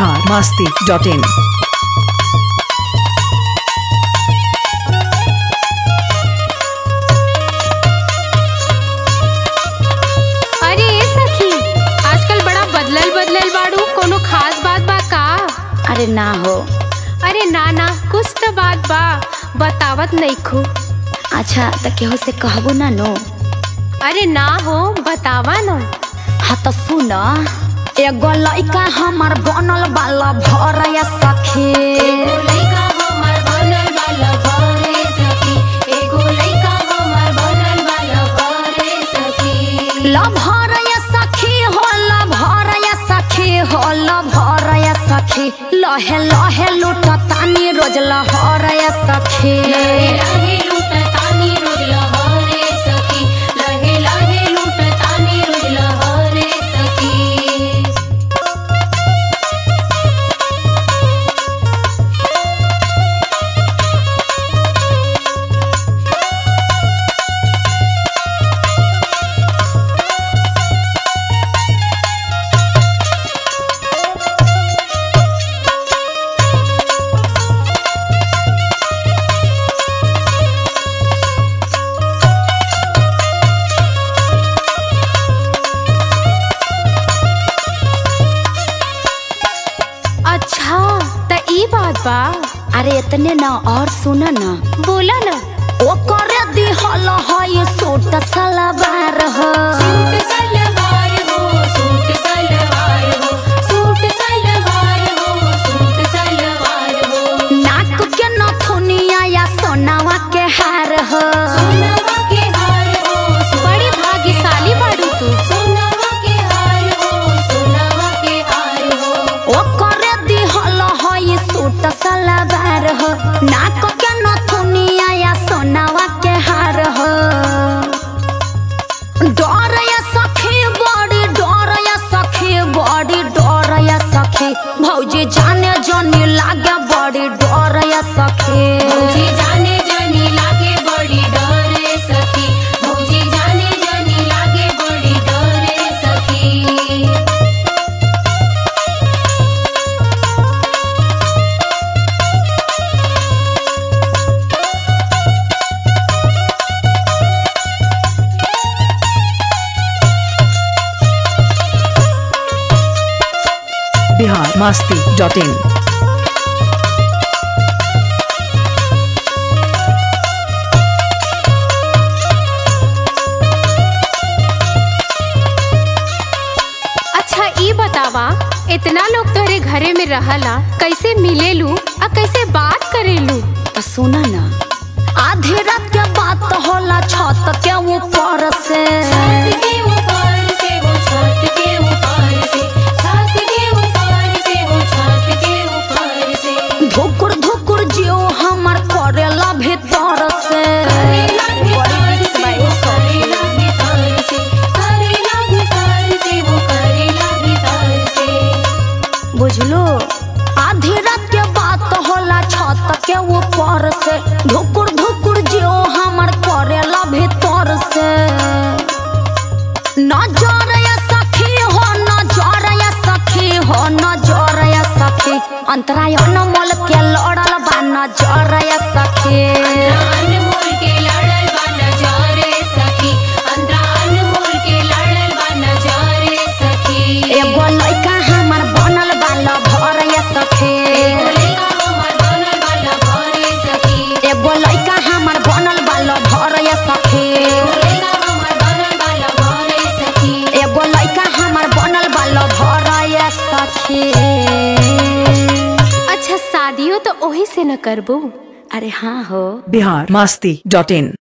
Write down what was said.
Bihar Masti dot in अरे ए सखी आजकल बड़ा बदलल बदलल बाड़ू कोनो खास बात बा का अरे ना हो अरे ना ना कुछ तो बात बा बतावत नइखू अच्छा त केहू से कहबो ना नो अरे ना हो बतावा ना हाँ तो सुन एगो लइका हमार बनल बाला भर या सखी लभर या सखी हो लभर या सखी हो लभर या सखी लहे लहे लूट तानी रोज लहर या सखी अच्छा त ई बात बा अरे इतने ना और सुन ना बोला ना ओकर दिहल है सूट सलवार हो नाक के नथुनिया या सोनावा के हार हो बड़ी भाग्यशाली बाड़ू तू ओकर दिहल है सूट सलवार हो नाक के नथुनिया या सोनावा के हार हो डर या सखी बड़ी डर या सखी बड़ी डर या सखी भौजी जाने जनी लागे बड़ी डर या सखी जाने जाने लागे बड़ी डरे सखी भौजी जाने जाने लागे बड़ी डरे सखी बिहार मस्ती डॉट इन अच्छा ई बतावा इतना लोग तोहरे घरे में रहला कैसे मिलेलू आ कैसे बात करेलू तो सुना ना आधी रात के बात होला छत के ऊपर से धुकुर धुकुर जियो हमर करेला भीतर से बुझलो आधी रात के बात होला छत के ऊपर से धुकुर धुकुर जियो हमर करेला भीतर से नजर या सखी हो नजर या सखी हो नजर या सखी अंतराय अनमोल के लड़ल बा नजर या सखी एगो लइका हमर बनल बा लभर या सखी एगो लइका हमर बनल बा लभर या सखी एगो लइका हमर बनल बा लभर या सखी अच्छा शादियों तो ओही से न करबू अरे हाँ हो बिहार मस्ती डॉट इन